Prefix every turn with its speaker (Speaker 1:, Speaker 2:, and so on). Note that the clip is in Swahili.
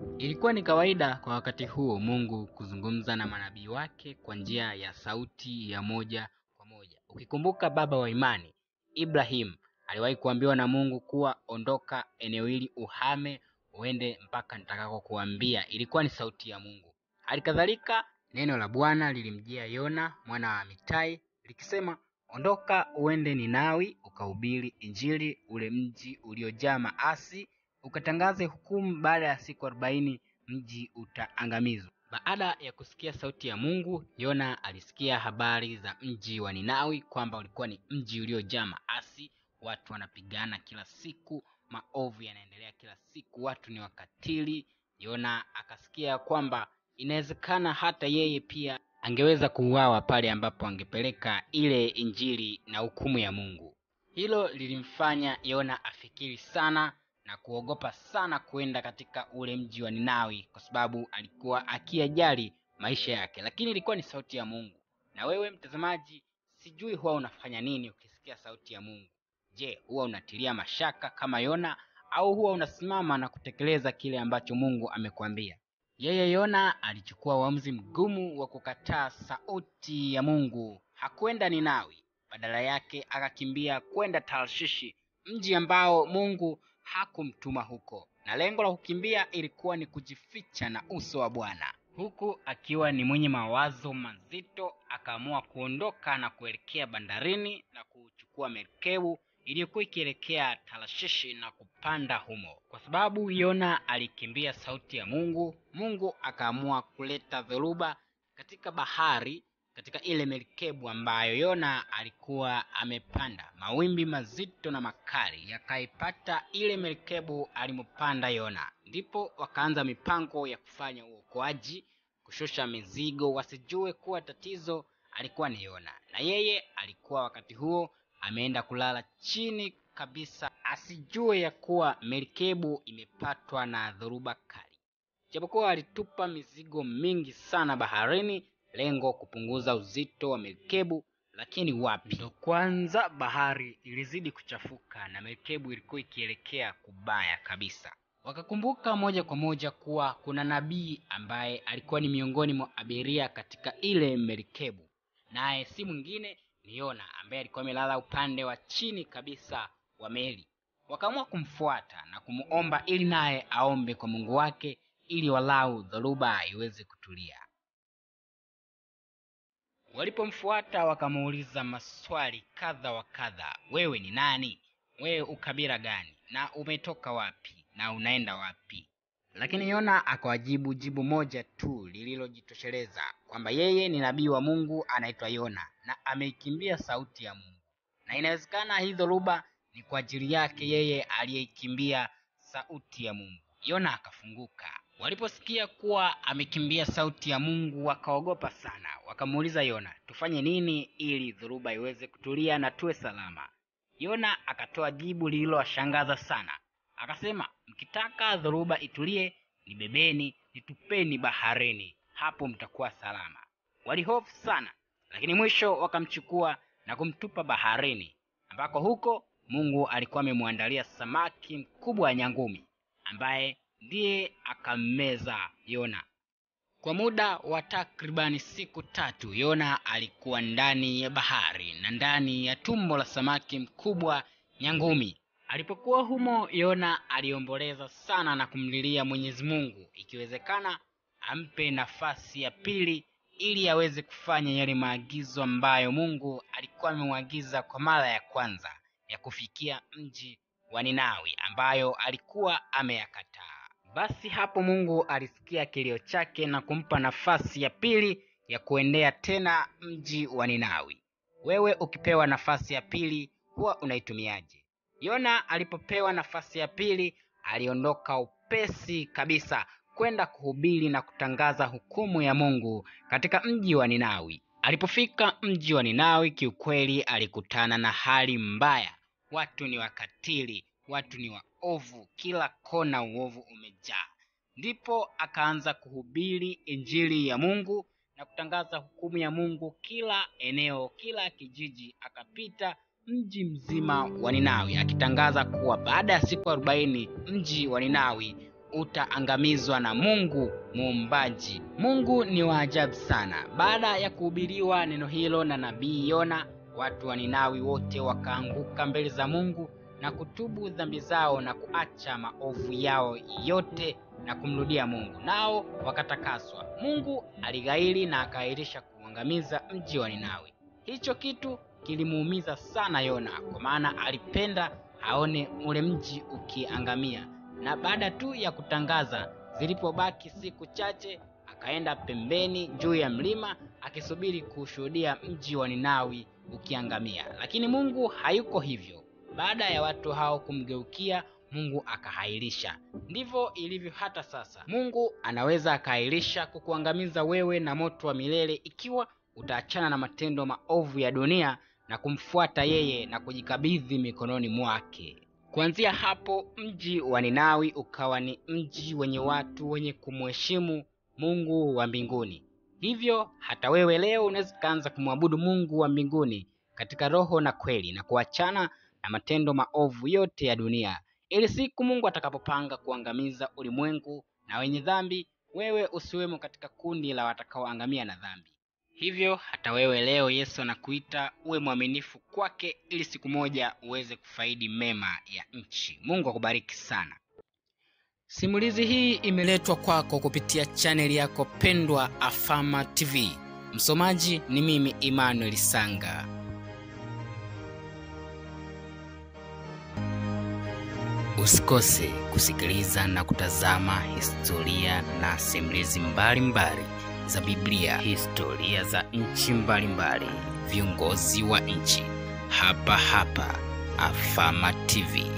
Speaker 1: Ilikuwa ni kawaida kwa wakati huo Mungu kuzungumza na manabii wake kwa njia ya sauti ya moja kwa moja. Ukikumbuka baba wa imani Ibrahim aliwahi kuambiwa na Mungu kuwa ondoka eneo hili uhame uende mpaka nitakako kuambia. Ilikuwa ni sauti ya Mungu. Hali kadhalika neno la Bwana lilimjia Yona mwana wa Amitai likisema, ondoka uende Ninawi ukahubiri Injili ule mji uliojaa maasi ukatangaze hukumu, baada ya siku arobaini mji utaangamizwa. Baada ya kusikia sauti ya Mungu, Yona alisikia habari za mji wa Ninawi kwamba ulikuwa ni mji uliojaa maasi, watu wanapigana kila siku, maovu yanaendelea kila siku, watu ni wakatili. Yona akasikia kwamba inawezekana hata yeye pia angeweza kuuawa pale ambapo angepeleka ile injili na hukumu ya Mungu. Hilo lilimfanya Yona afikiri sana na kuogopa sana kwenda katika ule mji wa Ninawi kwa sababu alikuwa akiyajali maisha yake, lakini ilikuwa ni sauti ya Mungu. Na wewe mtazamaji, sijui huwa unafanya nini ukisikia sauti ya Mungu? Je, huwa unatilia mashaka kama Yona au huwa unasimama na kutekeleza kile ambacho Mungu amekuambia? Yeye Yona alichukua uamuzi mgumu wa kukataa sauti ya Mungu. Hakwenda Ninawi, badala yake akakimbia kwenda Tarshishi, mji ambao Mungu hakumtuma huko, na lengo la kukimbia ilikuwa ni kujificha na uso wa Bwana. Huku akiwa ni mwenye mawazo mazito, akaamua kuondoka na kuelekea bandarini na kuchukua merikebu iliyokuwa ikielekea Tarshishi na kupanda humo. Kwa sababu Yona alikimbia sauti ya Mungu, Mungu akaamua kuleta dhoruba katika bahari katika ile merikebu ambayo Yona alikuwa amepanda. Mawimbi mazito na makali yakaipata ile merikebu alimopanda Yona, ndipo wakaanza mipango ya kufanya uokoaji, kushusha mizigo, wasijue kuwa tatizo alikuwa ni Yona, na yeye alikuwa wakati huo ameenda kulala chini kabisa, asijue ya kuwa merikebu imepatwa na dhoruba kali. Japokuwa alitupa mizigo mingi sana baharini lengo kupunguza uzito wa merikebu, lakini wapi! Ndo kwanza bahari ilizidi kuchafuka na merikebu ilikuwa ikielekea kubaya kabisa. Wakakumbuka moja kwa moja kuwa kuna nabii ambaye alikuwa ni miongoni mwa abiria katika ile merikebu, naye si mwingine ni Yona ambaye alikuwa amelala upande wa chini kabisa wa meli. Wakaamua kumfuata na kumuomba ili naye aombe kwa Mungu wake ili walau dhoruba iweze kutulia. Walipomfuata wakamuuliza maswali kadha wa kadha, wewe ni nani? Wewe ukabila gani? Na umetoka wapi? Na unaenda wapi? Lakini Yona akawajibu jibu moja tu lililojitosheleza kwamba yeye ni nabii wa Mungu anaitwa Yona na ameikimbia sauti ya Mungu, na inawezekana hii dhoruba ni kwa ajili yake yeye aliyeikimbia sauti ya Mungu. Yona akafunguka. Waliposikia kuwa amekimbia sauti ya Mungu wakaogopa sana, wakamuuliza Yona, tufanye nini ili dhoruba iweze kutulia na tuwe salama? Yona akatoa jibu lililowashangaza sana, akasema, mkitaka dhoruba itulie, nibebeni, nitupeni baharini, hapo mtakuwa salama. Walihofu sana, lakini mwisho wakamchukua na kumtupa baharini, ambako huko Mungu alikuwa amemwandalia samaki mkubwa wa nyangumi ambaye ndiye akammeza Yona. Kwa muda wa takribani siku tatu, Yona alikuwa ndani ya bahari na ndani ya tumbo la samaki mkubwa nyangumi. Alipokuwa humo, Yona aliomboleza sana na kumlilia Mwenyezi Mungu, ikiwezekana ampe nafasi ya pili ili aweze kufanya yale maagizo ambayo Mungu alikuwa amemwagiza kwa mara ya kwanza ya kufikia mji wa Ninawi ambayo alikuwa ameyakataa. Basi hapo Mungu alisikia kilio chake na kumpa nafasi ya pili ya kuendea tena mji wa Ninawi. Wewe ukipewa nafasi ya pili huwa unaitumiaje? Yona alipopewa nafasi ya pili aliondoka upesi kabisa kwenda kuhubiri na kutangaza hukumu ya Mungu katika mji wa Ninawi. Alipofika mji wa Ninawi, kiukweli alikutana na hali mbaya. Watu ni wakatili, watu ni waovu, kila kona uovu umejaa. Ndipo akaanza kuhubiri injili ya Mungu na kutangaza hukumu ya Mungu kila eneo, kila kijiji, akapita mji mzima wa Ninawi akitangaza kuwa baada ya siku arobaini mji wa Ninawi utaangamizwa na Mungu muumbaji. Mungu ni wa ajabu sana. Baada ya kuhubiriwa neno hilo na nabii Yona, watu wa Ninawi wote wakaanguka mbele za Mungu na kutubu dhambi zao na kuacha maovu yao yote na kumrudia Mungu, nao wakatakaswa. Mungu alighairi na akaahirisha kuangamiza mji wa Ninawi. Hicho kitu kilimuumiza sana Yona, kwa maana alipenda aone ule mji ukiangamia. Na baada tu ya kutangaza, zilipobaki siku chache, akaenda pembeni juu ya mlima akisubiri kushuhudia mji wa Ninawi ukiangamia. Lakini Mungu hayuko hivyo. Baada ya watu hao kumgeukia Mungu akahairisha. Ndivyo ilivyo hata sasa. Mungu anaweza akahairisha kukuangamiza wewe na moto wa milele ikiwa utaachana na matendo maovu ya dunia na kumfuata yeye na kujikabidhi mikononi mwake. Kuanzia hapo, mji wa Ninawi ukawa ni mji wenye watu wenye kumheshimu Mungu wa mbinguni. Hivyo hata wewe leo unaweza ukaanza kumwabudu Mungu wa mbinguni katika roho na kweli na kuachana na matendo maovu yote ya dunia, ili siku Mungu atakapopanga kuangamiza ulimwengu na wenye dhambi, wewe usiwemo katika kundi la watakaoangamia na dhambi. Hivyo hata wewe leo Yesu anakuita uwe mwaminifu kwake, ili siku moja uweze kufaidi mema ya nchi. Mungu akubariki sana. Simulizi hii imeletwa kwako kupitia chaneli yako pendwa Afama TV. Msomaji ni mimi Emmanuel Sanga. Usikose kusikiliza na kutazama historia na simulizi mbalimbali za Biblia, historia za nchi mbalimbali, viongozi wa nchi, hapa hapa Afama TV.